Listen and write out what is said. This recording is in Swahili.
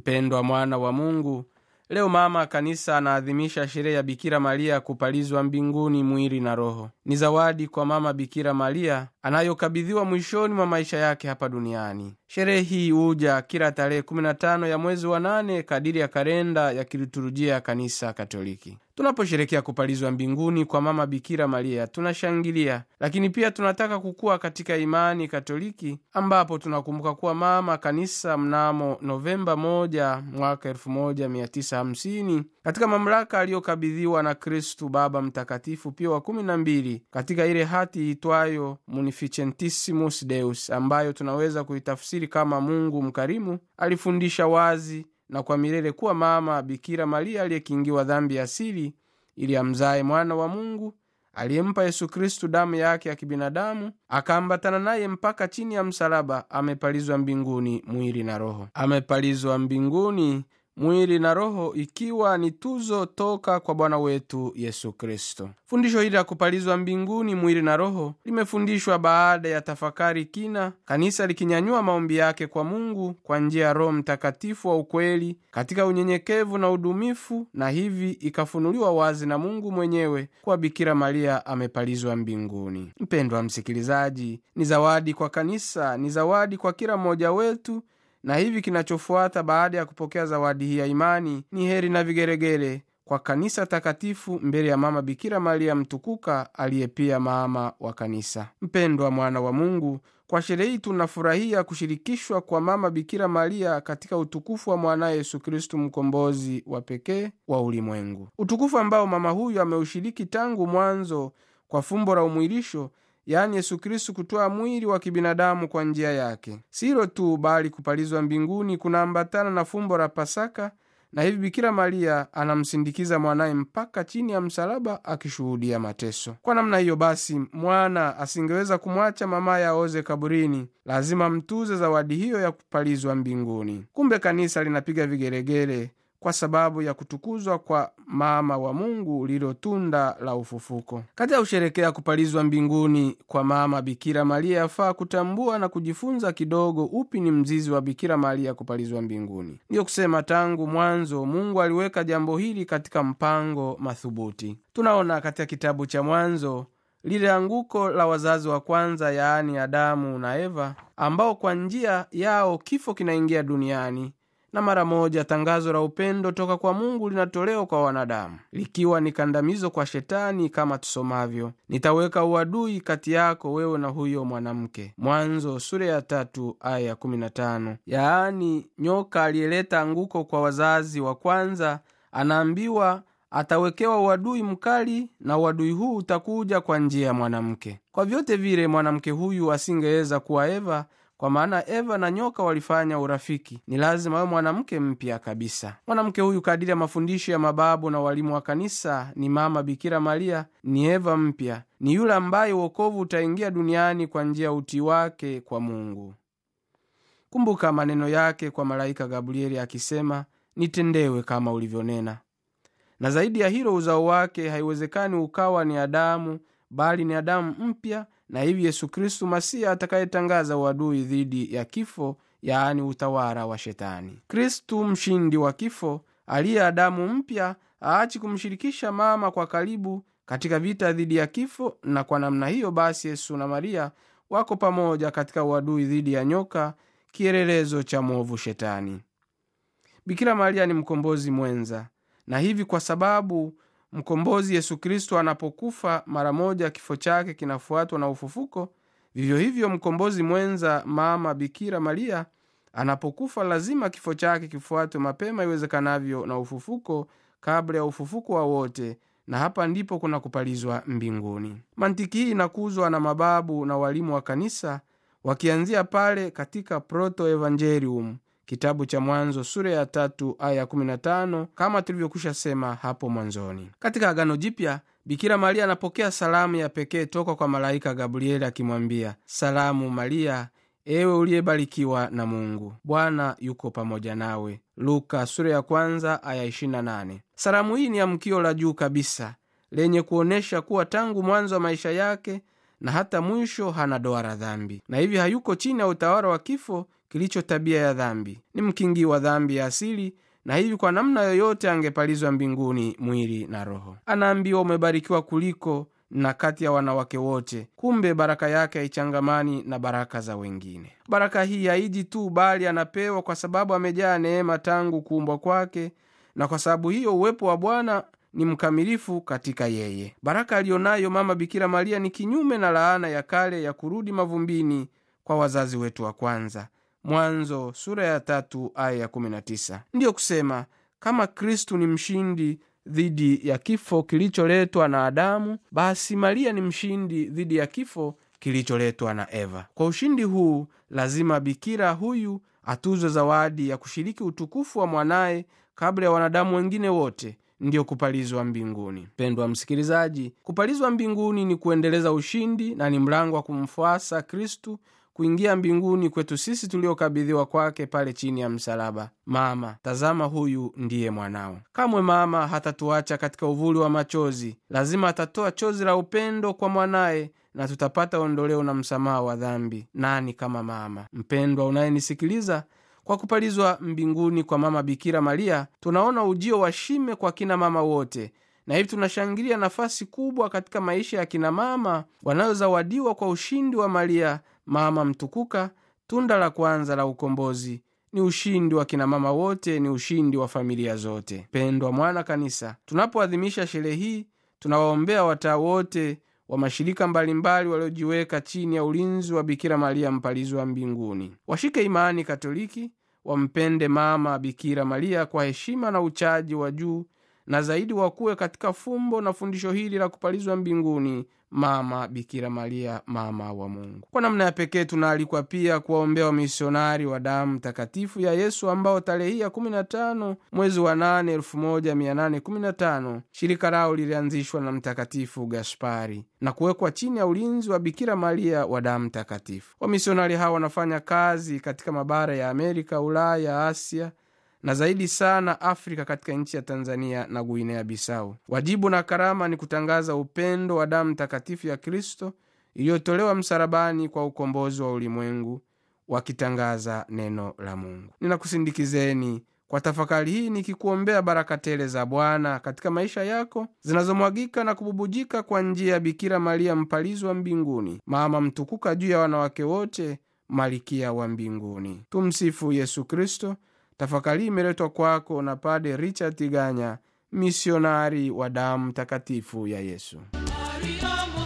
mpendwa mwana wa mungu leo mama kanisa anaadhimisha sherehe ya bikira maria kupalizwa mbinguni mwili na roho ni zawadi kwa mama bikira maria anayokabidhiwa mwishoni mwa maisha yake hapa duniani sherehe hii huja kila tarehe 15 ya mwezi wa nane kadiri ya kalenda ya kiliturujia ya kanisa katoliki tunaposherekea kupalizwa mbinguni kwa mama bikira maria tunashangilia lakini pia tunataka kukua katika imani katoliki ambapo tunakumbuka kuwa mama kanisa mnamo novemba 1 mwaka 1950 katika mamlaka aliyokabidhiwa na kristu baba mtakatifu pio wa 12 katika ile hati itwayo munificentissimus deus ambayo tunaweza kuitafsiri kama mungu mkarimu alifundisha wazi na kwa milele kuwa mama bikira maria aliyekingiwa dhambi asili ili amzaye mwana wa mungu aliyempa yesu kristu damu yake ya kibinadamu akaambatana naye mpaka chini ya msalaba amepalizwa mbinguni mwili na roho amepalizwa mbinguni mwili na roho ikiwa ni tuzo toka kwa bwana wetu yesu kristo fundisho hili la kupalizwa mbinguni mwili na roho limefundishwa baada ya tafakari kina kanisa likinyanyua maombi yake kwa mungu kwa njia ya roho mtakatifu wa ukweli katika unyenyekevu na udumifu na hivi ikafunuliwa wazi na mungu mwenyewe kuwa bikira maria amepalizwa mbinguni mpendwa msikilizaji ni zawadi kwa kanisa ni zawadi kwa kila mmoja wetu na hivi kinachofuata baada ya kupokea zawadi hii ya imani ni heri na vigeregere kwa kanisa takatifu mbele ya mama bikira maria mtukuka aliye pia mama wa kanisa mpendwa mwana wa mungu kwa sherehe hii tunafurahia kushirikishwa kwa mama bikira maria katika utukufu wa mwanaye yesu kristu mkombozi wa pekee wa ulimwengu utukufu ambao mama huyu ameushiriki tangu mwanzo kwa fumbo la umwilisho yaani yesu kristu kutoa mwili wa kibinadamu kwa njia yake silo tu bali kupalizwa mbinguni kunaambatana na fumbo la pasaka na hivi bikira maria anamsindikiza mwanaye mpaka chini ya msalaba akishuhudia mateso kwa namna hiyo basi mwana asingeweza kumwacha mamaye aoze kaburini lazima mtuze zawadi hiyo ya kupalizwa mbinguni kumbe kanisa linapiga vigeregere kwa sababu ya kutukuzwa kwa mama wa mungu lilo tunda la ufufuko katika kusherekea kupalizwa mbinguni kwa mama bikira maria yafaa kutambua na kujifunza kidogo upi ni mzizi wa bikira maria kupalizwa mbinguni ndiyo kusema tangu mwanzo mungu aliweka jambo hili katika mpango mathubuti tunaona katika kitabu cha mwanzo lile anguko la wazazi wa kwanza yaani adamu na eva ambao kwa njia yao kifo kinaingia duniani na mara moja tangazo la upendo toka kwa mungu linatolewa kwa wanadamu likiwa ni kandamizo kwa shetani kama tusomavyo nitaweka uadui kati yako wewe na huyo mwanamke mwanzo sura ya tatu aya ya 15 yaani nyoka aliyeleta anguko kwa wazazi wa kwanza anaambiwa atawekewa uadui mkali na uadui huu utakuja kwa njia ya mwanamke kwa vyote vile mwanamke huyu asingeweza kuwa eva kwa maana eva na nyoka walifanya urafiki ni lazima awe mwanamke mpya kabisa mwanamke huyu kadiri ya mafundisho ya mababu na walimu wa kanisa ni mama bikira maria ni eva mpya ni yule ambaye uokovu utaingia duniani kwa njia ya utii wake kwa mungu kumbuka maneno yake kwa malaika gabrieli akisema nitendewe kama ulivyonena na zaidi ya hilo uzao wake haiwezekani ukawa ni adamu bali ni adamu mpya na hivi yesu kristu masiya atakayetangaza uadui dhidi ya kifo yaani utawala wa shetani kristu mshindi wa kifo aliye adamu mpya aachi kumshirikisha mama kwa karibu katika vita dhidi ya kifo na kwa namna hiyo basi yesu na maria wako pamoja katika uadui dhidi ya nyoka kielelezo cha mwovu shetani bikira maria ni mkombozi mwenza na hivi kwa sababu mkombozi yesu kristo anapokufa mara moja kifo chake kinafuatwa na ufufuko vivyo hivyo mkombozi mwenza mama bikira maria anapokufa lazima kifo chake kifuatwe mapema iwezekanavyo na ufufuko kabla ya ufufuko wa wote na hapa ndipo kuna kupalizwa mbinguni mantiki hii inakuzwa na mababu na walimu wa kanisa wakianzia pale katika proto evangelium kitabu cha mwanzo sura ya tatu aya 15 kama tulivyokwisha sema hapo mwanzoni katika agano jipya bikira maria anapokea salamu ya pekee toka kwa malaika gabrieli akimwambia salamu maria ewe uliyebarikiwa na mungu bwana yuko pamoja nawe luka sura ya kwanza aya 28 salamu hii ni amkio la juu kabisa lenye kuonyesha kuwa tangu mwanzo wa maisha yake na hata mwisho hana doa la dhambi na hivi hayuko chini ya utawala wa kifo kilicho tabia ya dhambi ni mkingi wa dhambi ya asili na hivi kwa namna yoyote angepalizwa mbinguni mwili na roho anaambiwa umebarikiwa kuliko na kati ya wanawake wote kumbe baraka yake haichangamani na baraka za wengine baraka hii haiji tu bali anapewa kwa sababu amejaa neema tangu kuumbwa kwake na kwa sababu hiyo uwepo wa bwana ni mkamilifu katika yeye baraka aliyonayo mama bikira maria ni kinyume na laana ya kale ya kurudi mavumbini kwa wazazi wetu wa kwanza mwanzo sura ya tatu aya ya 19 ndiyo kusema kama kristu ni mshindi dhidi ya kifo kilicholetwa na adamu basi maria ni mshindi dhidi ya kifo kilicholetwa na eva kwa ushindi huu lazima bikira huyu atuzwe zawadi ya kushiriki utukufu wa mwanaye kabla ya wanadamu wengine wote ndiyo kupalizwa mbinguni pendwa msikilizaji kupalizwa mbinguni ni kuendeleza ushindi na ni mlango wa kumfuasa kristu kuingia mbinguni kwetu sisi tuliokabidhiwa kwake pale chini ya msalaba mama tazama huyu ndiye mwanao kamwe mama hatatuacha katika uvuli wa machozi lazima atatoa chozi la upendo kwa mwanaye na tutapata ondoleo na msamaha wa dhambi nani kama mama mpendwa unayenisikiliza kwa kupalizwa mbinguni kwa mama bikira maria tunaona ujio wa shime kwa kina mama wote na hivi tunashangilia nafasi kubwa katika maisha ya kina mama wanayozawadiwa kwa ushindi wa maria mama mtukuka tunda la kwanza la ukombozi ni ushindi wa kinamama wote ni ushindi wa familia zote pendwa mwana kanisa tunapoadhimisha sherehe hii tunawaombea wataa wote wa mashirika mbalimbali waliojiweka chini ya ulinzi wa bikira maria mpalizi wa mbinguni washike imani katoliki wampende mama bikira maria kwa heshima na uchaji wa juu na zaidi wakuwe katika fumbo na fundisho hili la kupalizwa mbinguni mama bikira maria mama wa mungu kwa namna ya pekee tunaalikwa pia kuwaombea wamisionari wa damu takatifu ya yesu ambao tarehe hii ya 15 mwezi wa 8 1815 shirika lao lilianzishwa na mtakatifu gaspari na kuwekwa chini ya ulinzi wa bikira maria wa damu takatifu wamisionari hawa wanafanya kazi katika mabara ya amerika ulaya asia na zaidi sana afrika katika nchi ya tanzania na guinea bisau wajibu na karama ni kutangaza upendo wa damu takatifu ya kristo iliyotolewa msalabani kwa ukombozi wa ulimwengu wakitangaza neno la mungu ninakusindikizeni kwa tafakari hii nikikuombea baraka tele za bwana katika maisha yako zinazomwagika na kububujika kwa njia ya bikira maria mpalizi wa mbinguni mama mtukuka juu ya wanawake wote malikia wa mbinguni tumsifu yesu kristo tafakari imeletwa kwako na pade richard tiganya misionari wa damu takatifu ya yesu Maria,